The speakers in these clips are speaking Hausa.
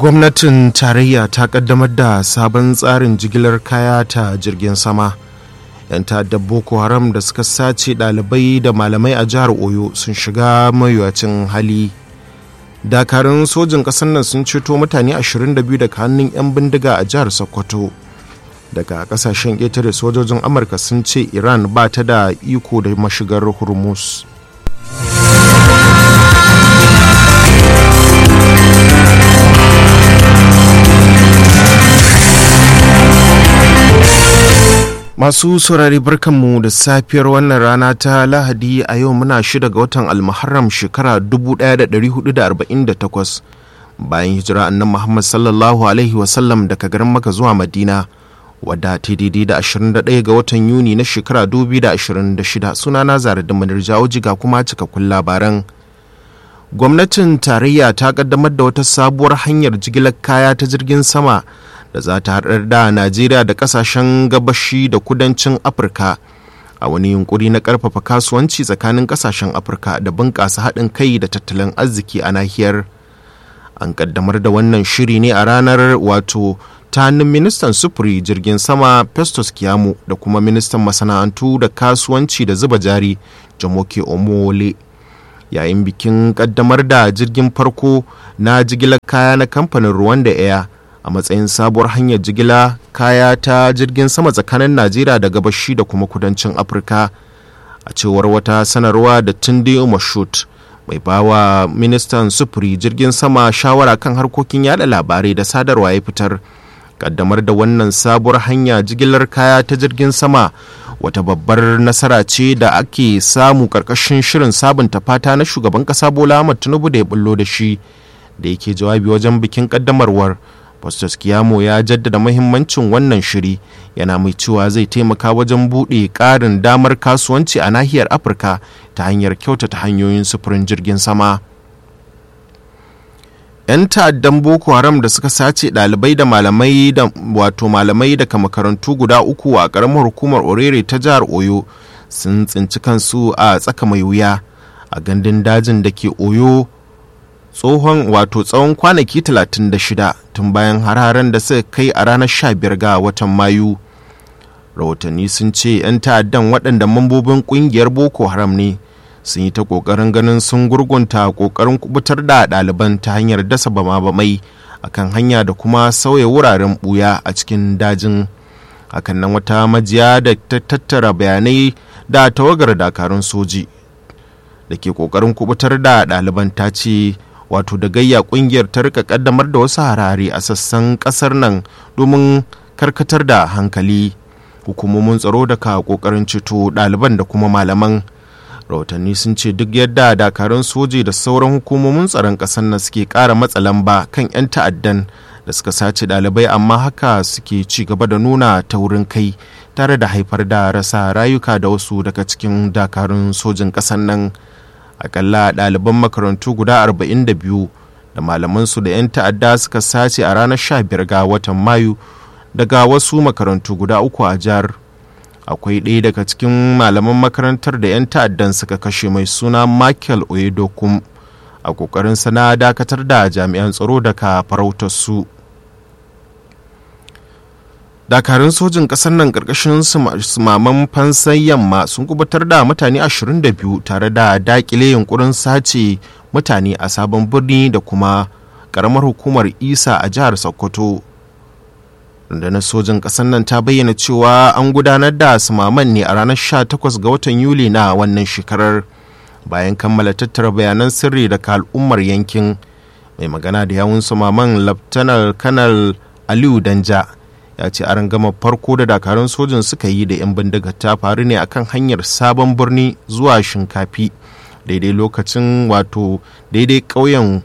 gwamnatin tarayya ta kaddamar da sabon tsarin jigilar kaya ta jirgin sama yan ta'addar boko haram da suka sace ɗalibai da malamai a jihar oyo sun shiga mayuwacin hali dakarun sojin ƙasar nan sun ceto mutane 22 daga hannun 'yan bindiga a jihar sokoto daga kasashen ƙetare sojojin amurka sun ce iran ba ta da iko da mashigar hormuz masu saurari barkanmu da safiyar wannan rana ta lahadi a yau muna shida ga watan almuharram shekara 1448 bayan hijira annan muhammad sallallahu alaihi wasallam daga garin maka zuwa madina wadda ta daidai da 21 ga watan yuni na shekara 2026 sunana zara da manir jawo jiga kuma cikakkun labaran gwamnatin tarayya ta kaddamar da wata sabuwar hanyar jigilar kaya ta jirgin sama da za ta haɗar da najeriya da ƙasashen gabashi da kudancin afirka a wani yunkuri na ƙarfafa kasuwanci tsakanin ƙasashen afirka da bunƙasa haɗin kai da tattalin arziki a nahiyar an kaddamar da wannan shiri ne a ranar wato ta hannun ministan sufuri jirgin sama festus kiyamu da kuma ministan masana'antu da kasuwanci da zuba jari jamoke omole yayin bikin kaddamar da jirgin farko na jigilar kaya na kamfanin rwanda air a matsayin sabuwar hanyar jigila kaya ta jirgin sama tsakanin najeriya da gabashi da kuma kudancin afirka a cewar wata sanarwa da tunde mashut mai bawa ministan sufuri jirgin sama shawara kan harkokin yada labarai da sadarwa ya fitar kaddamar da wannan sabuwar hanya jigilar kaya ta jirgin sama wata babbar nasara ce da ake samu karkashin shirin sabunta fata na shugaban kasa bola ahmad tinubu da ya bullo da shi da yake jawabi wajen bikin kaddamarwar Festus Kiyamo ya jaddada mahimmancin wannan shiri yana mai cewa zai taimaka wajen buɗe ƙarin damar kasuwanci a nahiyar Afirka ta hanyar kyautata hanyoyin sufurin jirgin sama. 'yan ta'addan boko haram da suka sace ɗalibai da malamai da wato malamai daga makarantu guda uku a ƙaramar hukumar orere ta jihar oyo sun tsinci kansu a tsaka mai wuya a gandun dajin da ke oyo tsohon wato tsawon kwanaki 36 tun bayan hararen da suka kai a ranar 15 ga watan mayu rahotanni sun ce 'yan ta'addan waɗanda mambobin ƙungiyar boko haram ne sun yi ta ƙoƙarin ganin sun gurgunta ƙoƙarin kubutar da ɗaliban ta hanyar dasa bama-bamai a kan hanya da kuma sauya wuraren ɓuya a cikin dajin hakan nan wata majiya da ta tattara bayanai da tawagar dakarun soji da ke ƙoƙarin kubutar da ɗaliban ta ce wato da gayya kungiyar ta rika kaddamar da wasu harare a sassan kasar nan domin karkatar da hankali hukumomin tsaro da ka kokarin ceto ɗaliban da kuma malaman rahotanni sun ce duk yadda dakarun soji da sauran hukumomin tsaron ƙasar nan suke ƙara matsa lamba kan 'yan ta'addan da suka sace ɗalibai amma haka suke ci gaba da nuna taurin kai tare da haifar da rasa rayuka da wasu daga cikin dakarun sojin ƙasar nan akalla ɗaliban makarantu guda 42 da malamansu da 'yan ta'adda suka sace a ranar 15 ga watan mayu daga wasu makarantu guda uku a jihar akwai ɗaya daga cikin malaman makarantar da 'yan ta'addan suka kashe mai suna michael oyedokum a ƙoƙarin sana dakatar da jami'an tsaro daga farautar su dakarun sojin ƙasar nan ƙarƙashin sumaman fansan yamma sun kubutar da mutane 22 tare da dakile yunkurin sace mutane a sabon birni da kuma ƙaramar hukumar isa a jihar sokoto rundunar sojin ƙasar nan ta bayyana cewa an gudanar da sumaman ne a ranar 18 ga watan yuli na wannan shekarar bayan kammala tattara bayanan sirri daga al'ummar yankin mai magana da yawun sumaman laftanar kanal aliyu danja ya ce a gama farko da dakarun sojin suka yi da 'yan bindiga ta faru ne akan hanyar sabon birni zuwa shinkafi daidai lokacin wato daidai ƙauyen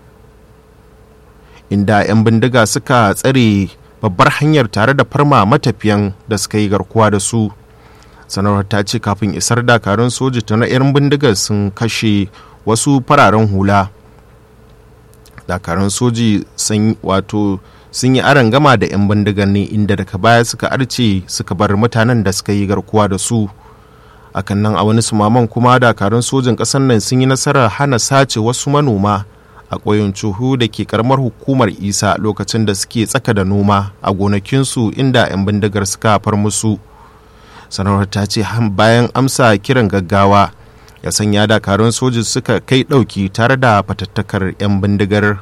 inda 'yan bindiga suka tsare babbar hanyar tare da farma matafiyan da suka yi garkuwa da su sanarwar ta ce kafin isar dakarun soji ta na 'yan bindigar sun kashe wasu fararen hula dakarun soji sun wato sun yi aron gama da 'yan bindigar ne inda daga baya suka arce suka bar mutanen da suka yi garkuwa da su akan nan a wani sumaman kuma dakarun sojin ƙasar nan sun yi nasarar hana sace wasu manoma a ƙauyen cuhu da ke karamar hukumar isa lokacin da suke tsaka da noma a gonakinsu inda 'yan bindigar suka far musu sanarwar ta ce bayan amsa kiran gaggawa ya sanya dakarun soji suka kai ɗauki tare da fatattakar 'yan bindigar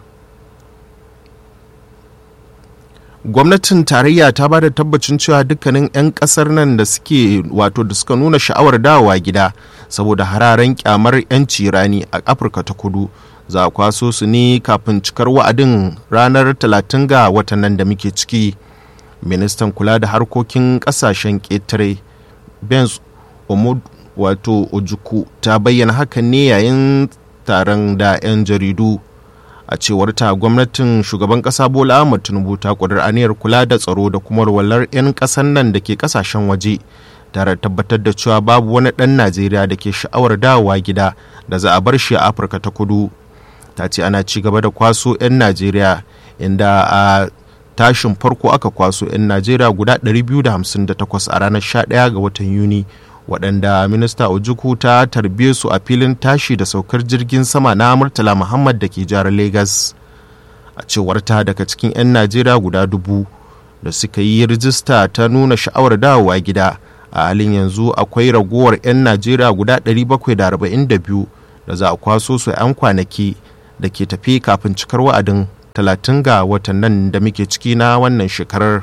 gwamnatin tarayya ta ba da tabbacin cewa dukkanin 'yan kasar nan da suke wato da suka nuna sha'awar dawowa gida saboda hararen kyamar 'yanci rani a afirka ta kudu za a kwaso su ne kafin cikar wa'adin ranar 30 ga watan nan da muke ciki ministan kula da harkokin kasashen ƙetare benz omud wato ojuku ta bayyana hakan ne yayin taron da 'yan jaridu a cewar ta gwamnatin shugaban kasa bola ahmad tinubu ta kudur aniyar kula da tsaro da kuma walwalar 'yan kasan nan da ke kasashen waje tare tabbatar da cewa babu wani ɗan najeriya da ke sha'awar dawowa gida da za a bar shi a afirka ta kudu ta ce ana ci gaba da kwaso 'yan najeriya inda a tashin farko aka kwaso 'yan najeriya guda 258 a ranar 11 ga watan yuni waɗanda minista ojuku ta tarbe su a filin tashi da saukar jirgin sama na murtala muhammad da ke jihar lagos a cewar ta daga cikin 'yan najeriya guda dubu da suka yi rijista ta nuna sha'awar dawowa gida a halin yanzu akwai ragowar 'yan najeriya guda 742 da za a kwaso su 'yan kwanaki da ke tafi kafin cikar wa'adin 30 ga watan nan da muke ciki na wannan shekarar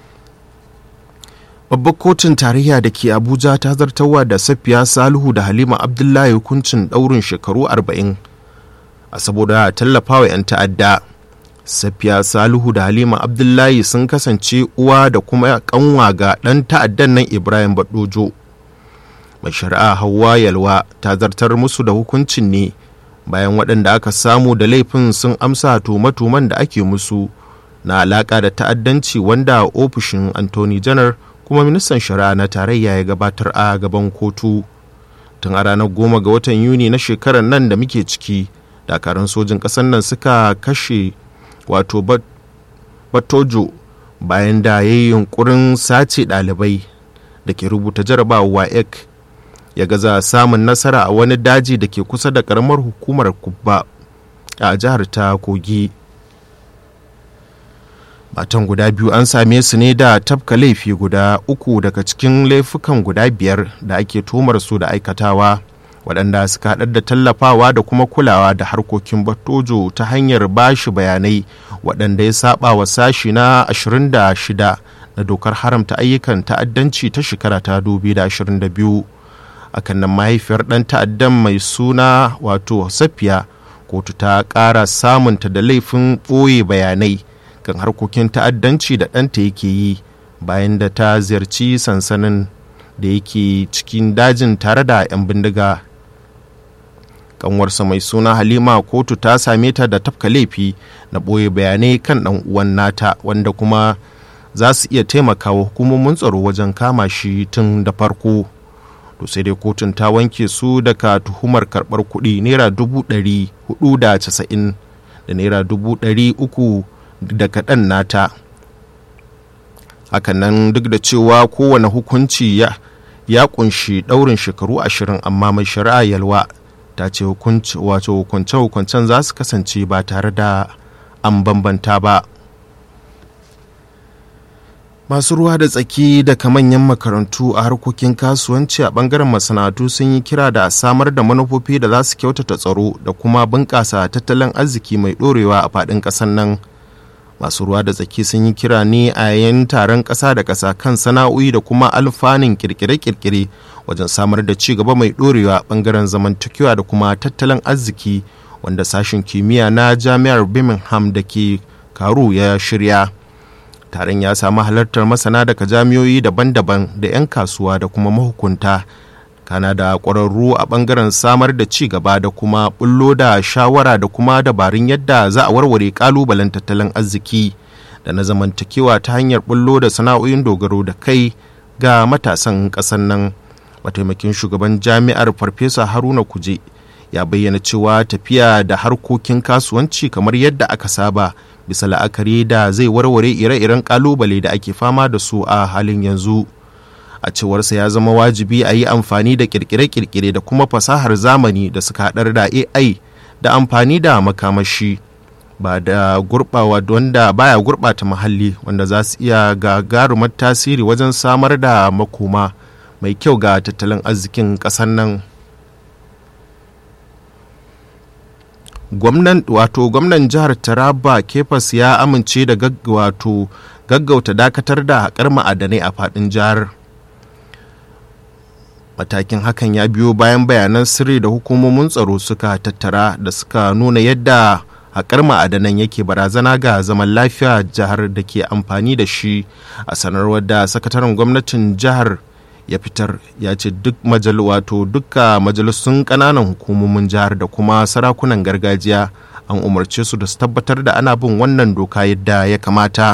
babbar kotun tarayya da ke abuja ta zartarwa da safiya salihu da halima abdullahi hukuncin daurin shekaru 40 a saboda tallafawa 'yan ta'adda safiya salihu da halima abdullahi sun kasance uwa da kuma kanwa ga ɗan ta'addan nan ibrahim badojo mai shari'a hawa yalwa ta zartar musu da hukuncin ne bayan waɗanda aka samu da laifin sun amsa tume-tumen da ake musu na alaƙa da ta'addanci wanda ofishin anthony janar kuma ministan shari'a na tarayya ya gabatar a gaban kotu tun a ranar goma ga watan yuni na shekarar nan da muke ciki dakarun sojin ƙasar nan suka kashe wato batojo bayan da ya yi yunkurin sace ɗalibai da ke rubuta jarabawa ek ya gaza samun nasara a wani daji da ke kusa da ƙaramar hukumar kubba a jihar ta kogi matan guda biyu an same su ne da tafka laifi guda uku daga cikin laifukan guda biyar da ake tumar su da aikatawa waɗanda suka haɗar da tallafawa da kuma kulawa da harkokin batojo ta hanyar bashi bayanai waɗanda ya saba wa sashi na 26 na dokar haramta ayyukan ta'addanci ta shekara ta 2022 akan nan mahaifiyar ɗan ta'addan mai suna wato safiya kotu ta ƙara samunta da laifin ɓoye bayanai kan harkokin ta'addanci da ɗanta yake yi bayan da ta ziyarci sansanin da yake cikin dajin tare da 'yan bindiga kanwarsa mai suna halima kotu ta same ta da tafka laifi na ɓoye bayanai kan ɗan uwan nata wanda kuma za su iya taimakawa hukumomin tsaro wajen kama shi tun da farko to sai dai kotun ta wanke su daga tuhumar karɓar kuɗi naira dubu ɗari hudu da casa'in da naira dubu ɗari uku da kaɗan nata hakanan duk da cewa kowane hukunci ya ya kunshi ɗaurin shekaru ashirin amma mai shari'a yalwa ta ce wato hukunce-hukuncen za su kasance ba tare da an bambanta ba masu ruwa da tsaki daga manyan makarantu a harkokin kasuwanci a bangaren masana'antu sun yi kira da samar da manufofi da za su kyautata tsaro da kuma bunƙasa tattalin arziki mai ɗorewa a faɗin ƙasar nan masu ruwa da tsaki sun yi kira ne a yayin taron ƙasa da ƙasa kan sana'o'i da kuma alfanun kirkire-kirkire wajen samar da ci gaba mai ɗorewa ɓangaren zamantakewa da kuma tattalin arziki wanda sashen kimiyya na jami'ar birmingham da ke karu ya shirya taron ya samu halartar masana daga jami'o'i daban-daban da 'yan kasuwa da kuma mahukunta kana da ƙwararru a ɓangaren samar da ci gaba da kuma bullo da shawara da kuma dabarun yadda za a warware ƙalubalen tattalin arziki da na zamantakewa ta hanyar bullo da sana'o'in dogaro da kai ga matasan ƙasar nan mataimakin shugaban jami'ar farfesa haruna kuje ya bayyana cewa tafiya da harkokin kasuwanci kamar yadda aka saba bisa la'akari da zai warware ire-iren kalubale da ake fama da su a halin yanzu a cewarsa ya zama wajibi a yi amfani da kirkire-kirkire da kuma fasahar zamani da suka haɗar da ai da amfani da makamashi ba da gurɓawa wanda baya gurɓata muhalli wanda za su iya gagarumar tasiri wajen samar da makoma mai kyau ga tattalin arzikin ƙasar nan gwamnan wato gwamnan jihar taraba kefas ya amince da wato gaggauta dakatar da haƙar ma'adanai a faɗin jihar matakin hakan ya biyo bayan bayanan sirri da hukumomin tsaro suka tattara da suka nuna yadda haƙar ma'adanan yake barazana ga zaman lafiya jihar da ke amfani da shi a sanarwar da sakataren gwamnatin jihar ya fitar ya ce duk majal wato dukka majalisun ƙananan hukumomin jihar da kuma sarakunan gargajiya an umarce su da su tabbatar da ana bin wannan doka yadda ya kamata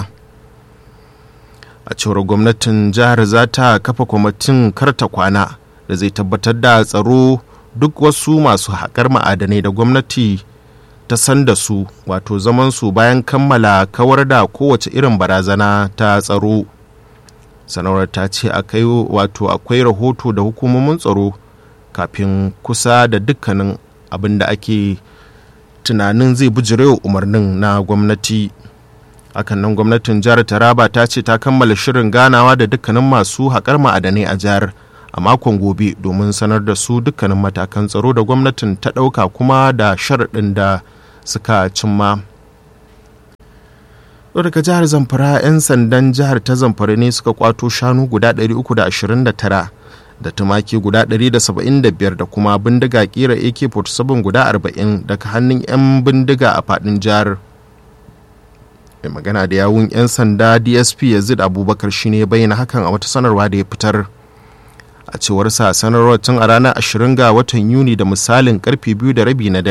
a cewar gwamnatin jihar za ta kafa kwamitin karta kwana da zai tabbatar da tsaro duk wasu masu haƙar ma'adanai da gwamnati ta san da su wato zaman su bayan kammala kawar da kowace irin barazana ta tsaro sanarwar ta ce akai wato akwai rahoto da hukumomin tsaro kafin kusa da dukkanin abin da ake tunanin zai bijirewa umarnin na gwamnati hakan nan gwamnatin jihar taraba ta ce ta kammala shirin ganawa da dukkanin masu haƙar ma'adanai a jihar a makon gobe domin sanar da su dukkanin matakan tsaro da gwamnatin ta ɗauka kuma da sharaɗin da suka cimma daga jihar zamfara 'yan sandan jihar ta zamfara ne suka kwato shanu guda 329 da tumaki guda 175 da kuma bindiga kira ak-47 guda 40 daga hannun 'yan bindiga a fadin jihar mai magana da yawun 'yan sanda dsp yazid abubakar shine bayyana hakan a wata sanarwa da ya fitar a cewar sa sanarwar tun a ranar 20 ga watan yuni da misalin karfe biyu da rabi na